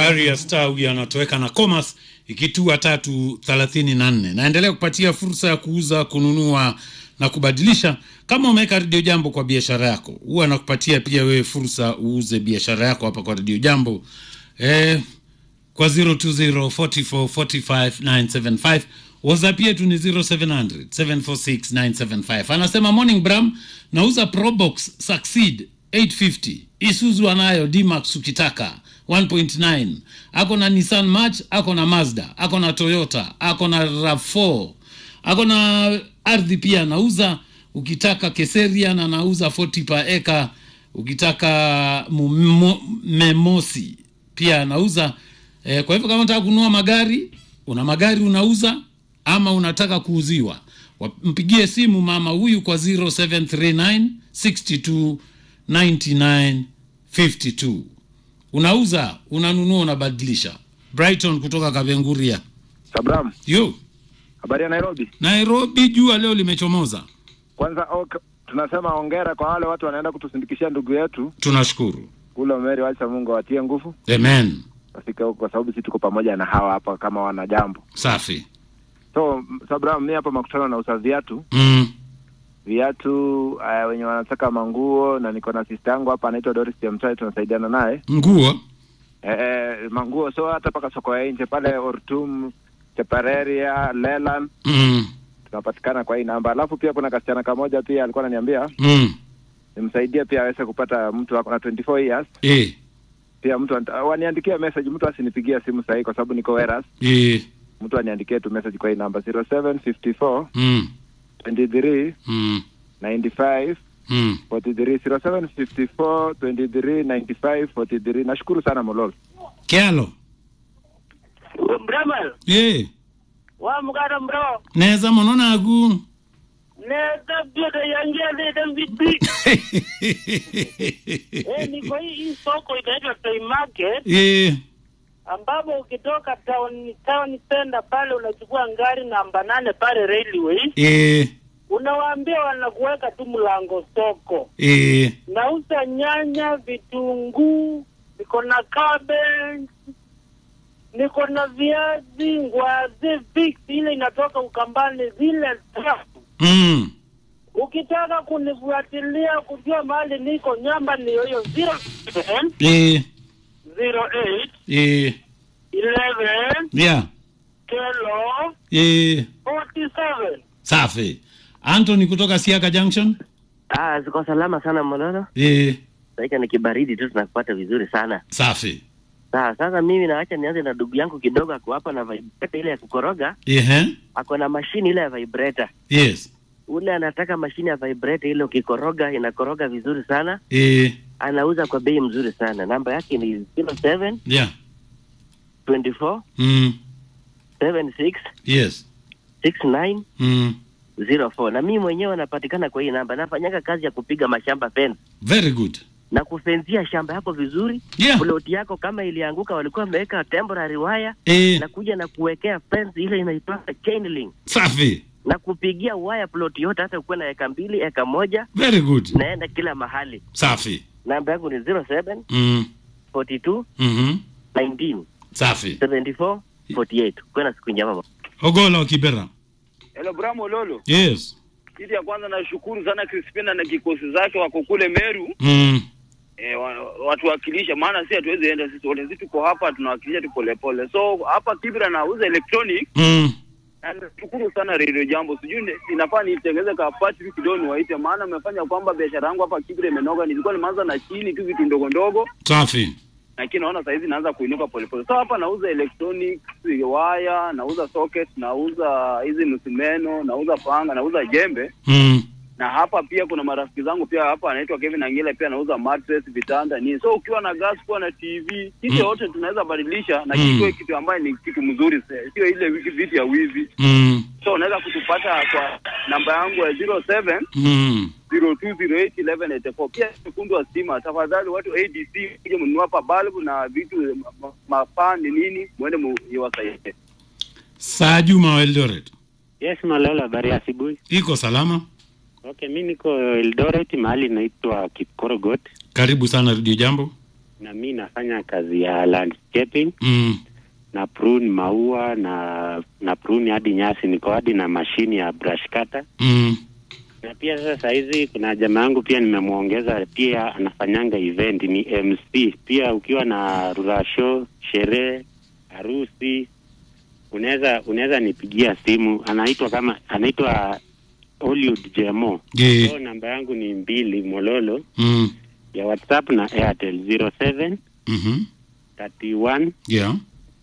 Aria Star huyu anatoweka na Comas ikitua tatu thelathini na nne. Naendelea kupatia fursa ya kuuza, kununua na kubadilisha. Kama umeweka Radio Jambo kwa biashara yako, huwa nakupatia pia wewe fursa uuze biashara yako hapa kwa Radio Jambo eh, kwa 020 44 45 975 WhatsApp yetu ni 0700 746 975. Anasema morning Bram, nauza Probox Succeed 850 Isuzu anayo D-Max ukitaka 1.9 ako na Nissan March, ako na Mazda, ako na Toyota, ako na RAV4, ako na ardhi pia anauza. Ukitaka Keseria na anauza 40 per eka, ukitaka mumo- Memosi pia anauza. E, kwa hivyo kama unataka kununua magari, una magari unauza ama unataka kuuziwa, wa- mpigie simu mama huyu kwa 0739 62 99 52. Unauza, unanunua, unabadilisha. Brighton kutoka Kabenguria. Sabram, Yo, habari ya Nairobi. Nairobi jua leo limechomoza. Kwanza ok, tunasema hongera kwa wale watu wanaenda kutusindikishia ndugu yetu Tunashukuru. kule Umeri. Wacha Mungu awatie nguvu Amen. wafike huko, kwa sababu sisi tuko pamoja na hawa hapa kama wana jambo. Safi. So m- Sabram, mi hapa makutano nauza viatu Mm. viatu uh, wenye wanataka manguo, na niko na sister yangu hapa anaitwa Doris Jemtai, tunasaidiana naye Nguo. eh, eh, manguo. So hata mpaka soko ya nje pale Ortum, Chepareria, Leland Mm. tunapatikana kwa hii namba. Alafu pia kuna kasichana kamoja pia alikuwa ananiambia Mm. nimsaidie pia aweze kupata mtu ako na 24 years Eh. pia mtu anta- waniandikie message, mtu asinipigie simu sahihi kwa sababu niko Weras. Eh. Mtu aniandikie tu message kwa hii namba 0754 Mm. 23 Mm. 95 Mm. 43 0754 23 95 43. Nashukuru sana Molol. Kialo. Bramal, Eh. wa mugara bro. Neza monona agu. Ne tabia da yangia de da bidbi. Eh, ni kwa hii hii soko inaitwa Toy Market Eh. ambapo ukitoka town town center pale unachukua ngari namba nane pale railway, Eh. unawaambia wanakuweka tu mlango soko. Eh. Nauza nyanya, vitunguu, niko na cabbage, niko na viazi, ngwazi, fix ile inatoka Ukambani zile tamu. Mm. Ukitaka kunifuatilia kujua mahali niko, nyamba ni hiyo 07 Eh. 08 Eh. 11 Yeah. kilo Eh. 47. Safi. Anthony kutoka Siaka Junction. Ah, ziko salama sana Mololo. Eh. Saika ni kibaridi tu tunakupata vizuri sana. Safi. Sawa, sasa mimi naacha nianze na ndugu yangu kidogo ako hapa na vibrator ile ya kukoroga, Ehe. ako na mashini ile ya vibrator. Yes. Ule anataka mashini ya vibrator ile ukikoroga inakoroga vizuri sana. Eh. Anauza kwa bei mzuri sana. Namba yake ni 07 Yeah. 24 Mm. 76 Yes. 69 Mm. 04. Na mimi mwenyewe napatikana kwa hii namba. Nafanyaga kazi ya kupiga mashamba fence Very good. na kufenzia shamba yako vizuri. Yeah. Ploti yako kama ilianguka, walikuwa wameweka temporary wire Eh. na kuja na kuwekea fence ile inaitwa chain link Safi. na kupigia wire plot yote, hata ukuwe na eka mbili eka moja, Very good. naenda kila mahali. Safi. Namba yangu ni 07 Mm. 42 Mhm. 19 Safi. 74 48. Kuwe na siku njema. Ogola wa Kibera. Hello Bramo Lolo. Yes. Kitu ya kwanza nashukuru sana Crispina na kikosi zake wako kule Meru Mm. e, watuwakilisha, maana si hatuwezi enda sisi wote, sisi tuko hapa tunawakilisha tu polepole. So hapa Kibra nauza electronic Mm. na nashukuru sana Radio Jambo, sijui ni- inafaa nitengeze kapati tu kidogo niwaite, maana amefanya kwamba biashara yangu hapa Kibra imenoga. Nilikuwa nimeanza na chini tu vitu ndogo ndogo, Safi. lakini naona saizi naanza kuinuka polepole. So hapa nauza electronics, waya, nauza socket, nauza hizi msumeno, nauza panga, nauza jembe Mm. na hapa pia kuna marafiki zangu pia hapa anaitwa Kevin Angela pia anauza mattress, vitanda nini. So ukiwa na gas, kuwa na TV, kitu Mm. yote tunaweza badilisha na Mm. kitu kitu ambayo ni kitu mzuri, se- sio ile wiki- vitu ya wizi. Mm. So unaweza kutupata kwa namba yangu ya 07 Mm. 02081184. Pia fundi wa stima, tafadhali watu ADC kuja mnunua hapa balbu na vitu ma- ma- mafani nini, mwende muiwasaidie. Saa Juma wa Eldoret. Yes, Malala, habari ya asubuhi. Iko salama? Okay, mi niko Eldoret, mahali inaitwa Kipkorogot. Karibu sana Radio Jambo. na mi nafanya kazi ya landscaping mm. na prune maua na na prune hadi nyasi, niko hadi na mashini ya brush cutter. Mm. Na pia sasa hizi kuna jamaa yangu pia nimemwongeza, pia anafanyanga event, ni MC pia. Ukiwa na rura show, sherehe, harusi, unaweza unaweza nipigia simu. Anaitwa kama anaitwa Hollywood Jemo. Yeah. So namba yangu ni mbili mololo Mm. ya WhatsApp na Airtel 07 Mhm. 31 Yeah.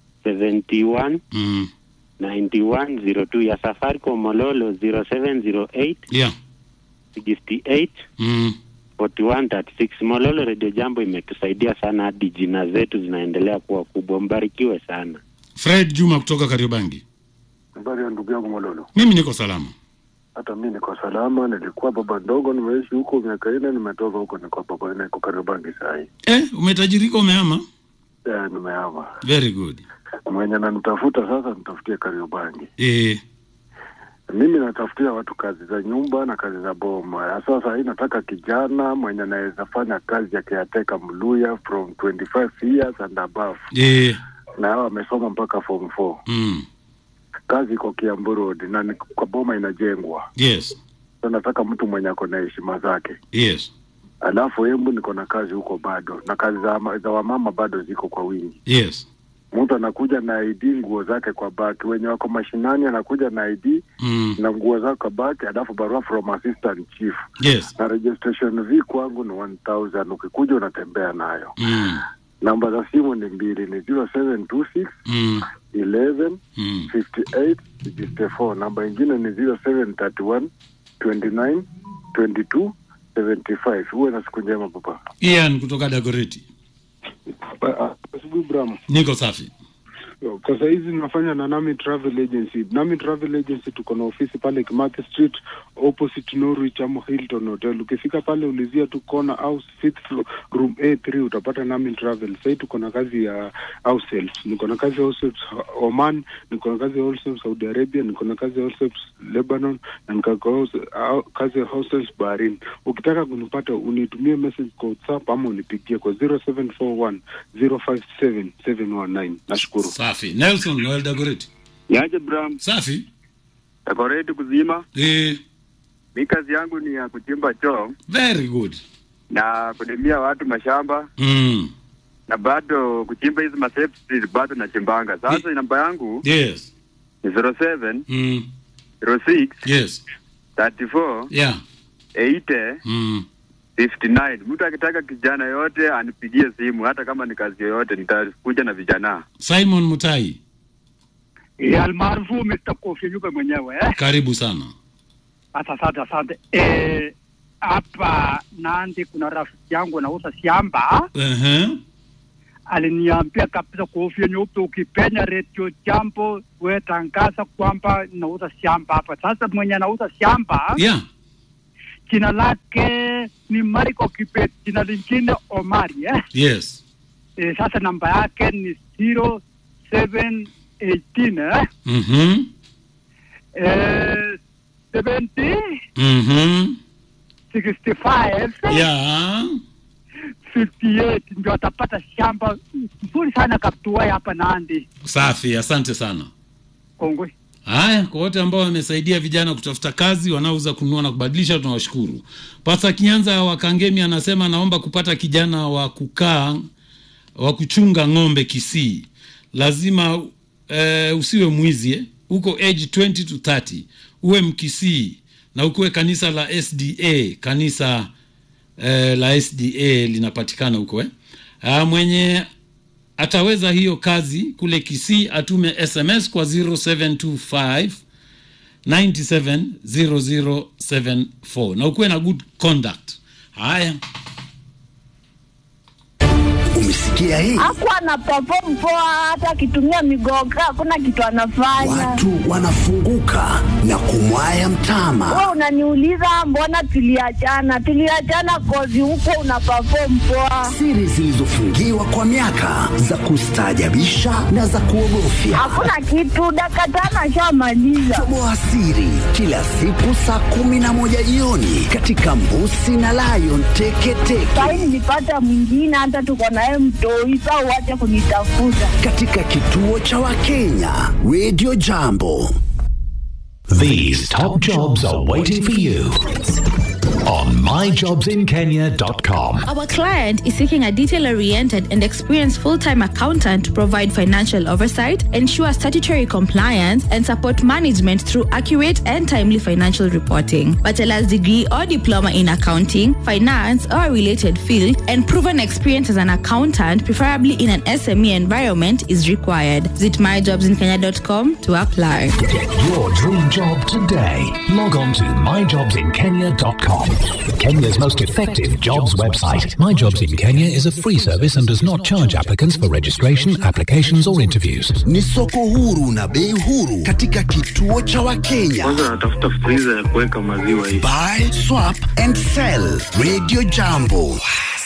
71 Mm. 9102 ya Safaricom Mololo 0708 Yeah. 68 Mm. 4136. Mololo Radio Jambo imetusaidia sana hadi jina zetu zinaendelea kuwa kubwa. Mbarikiwe sana. Fred Juma kutoka Kariobangi. Habari ya ndugu yangu Mololo. Mimi niko salama. Hata mi niko salama, nilikuwa baba ndogo, nimeishi huko miaka nne, nimetoka huko, niko baba niko Kariobangi saa hii. Eh, umetajirika umehama? Eh, nimehama. Very good. Mwenye ananitafuta sasa, nitafutie Kariobangi. Eh, Mimi natafutia watu kazi za nyumba na kazi za boma. Sasa hii nataka kijana mwenye anaweza fanya kazi ya caretaker Mluya from 25 years and above, eh, na hao wamesoma mpaka form 4. mm. Kazi iko Kiambu Road na ni kwa boma inajengwa. Yes. Sasa nataka mtu mwenye ako na heshima zake. Yes. Alafu Embu niko na kazi huko bado, na kazi za, za wamama bado ziko kwa wingi. Yes. Mtu anakuja na ID, nguo zake kwa baki. Wenye wako mashinani anakuja na ID Mm. na nguo zake kwa baki, alafu barua from assistant chief Yes. na registration fee kwangu ni 1000 ukikuja unatembea nayo. Mm. Namba za simu ni mbili, ni 0726 Mm. 11 Mm. 58 64. Namba ingine ni 0731 29 22 75. Uwe na siku njema papa. Ian kutoka Dagoretti. Asubuhi Bram. Niko safi. Kwa saizi nafanya na Nami Travel Agency. Nami Travel Agency tuko na ofisi pale Kimathi Street opposite Norwich ama Hilton Hotel. Ukifika pale ulizia tu corner house fifth floor room A3 utapata Nami Travel. Sasa tuko na kazi ya house helps. Niko na kazi ya house helps Oman, niko na kazi ya house helps Saudi Arabia, niko na kazi ya house helps Lebanon na niko na house- au- kazi ya house helps Bahrain. Ukitaka kunipata unitumie message kwa WhatsApp ama unipigie kwa 0741 057 719. Nashukuru. Safi. Nelson Noel Dagoretti. Niaje Bram, Safi. tako ready kuzima. Eh, Mi kazi yangu ni ya kuchimba choo very good. na kulimia watu mashamba Mm. na bado kuchimba hizi masepti bado nachimbanga. Sasa namba yangu Yes. ni 07 Mm. 06 Yes. 34 Yeah. 80 Mm. 59. Mtu akitaka kijana yote anipigie simu, hata kama ni kazi yoyote, nitakuja na vijana. Simon Mutai, Eh, almaarufu Mr. Kofi Nyupe mwenyewe eh? karibu sana. Asante, asante. Eh, hapa Nandi kuna rafiki yangu anauza shamba, Ehe. aliniambia kabisa, Kofi Nyupe, ukipenya redio jambo we tangaza kwamba nauza shamba hapa. Sasa mwenye anauza shamba Yeah. jina lake ni Mariko Kibet, jina lingine Omari eh? Yes. Eh, sasa namba yake ni 0718 eh? Mhm. Eh, 70 Mhm. 65 Yeah. 58 ndio atapata shamba nzuri sana Kaptuwai hapa Nandi. Safi, asante sana. Kongwe. Haya, kwa wote ambao wamesaidia vijana kutafuta kazi, wanaouza, kununua na kubadilisha, tunawashukuru. Pasa Kinyanza wa Kangemi anasema naomba kupata kijana wa kukaa wa kuchunga ng'ombe Kisii. Lazima eh, usiwe mwizi eh? uko age 20 to 30 uwe Mkisii na ukuwe kanisa la SDA, kanisa eh, la SDA linapatikana huko eh? Ah, mwenye ataweza hiyo kazi kule Kisii atume SMS kwa 0725 970074 na ukuwe na good conduct. Haya, Umesikia Umesikia hii? Hakuwa ana perform poa, hata akitumia migoga hakuna kitu anafanya. Watu wanafunguka na kumwaya mtama. Wewe unaniuliza mbona tuliachana? Tuliachana kozi huko una perform poa. Siri zilizofungiwa kwa miaka za kustaajabisha na za kuogofya. Hakuna kitu, dakika tano ashamaliza. Toboa siri kila siku saa kumi na moja jioni katika Mbusi na Lion Teketeke Sahi nilipata mwingine, hata tuko naye mtoi, saa uache kunitafuta. katika kituo cha Wakenya Radio Jambo. These top jobs are waiting for you on myjobsinkenya.com. Our client is seeking a detail oriented and experienced full time accountant to provide financial oversight, ensure statutory compliance, and support management through accurate and timely financial reporting. Bachelor's degree or diploma in accounting, finance, or a related field, and proven experience as an accountant, preferably in an SME environment, is required. Visit myjobsinkenya.com to apply. Get your dream job today. Log on to myjobsinkenya.com. Kenya's most effective jobs website. My Jobs in Kenya is a free service and does not charge applicants for registration, applications, or interviews. Ni soko huru na bei huru katika kituo cha Wakenya. Kwanza natafuta friza ya kuweka maziwa hivi. Buy, swap and sell. Radio Jambo.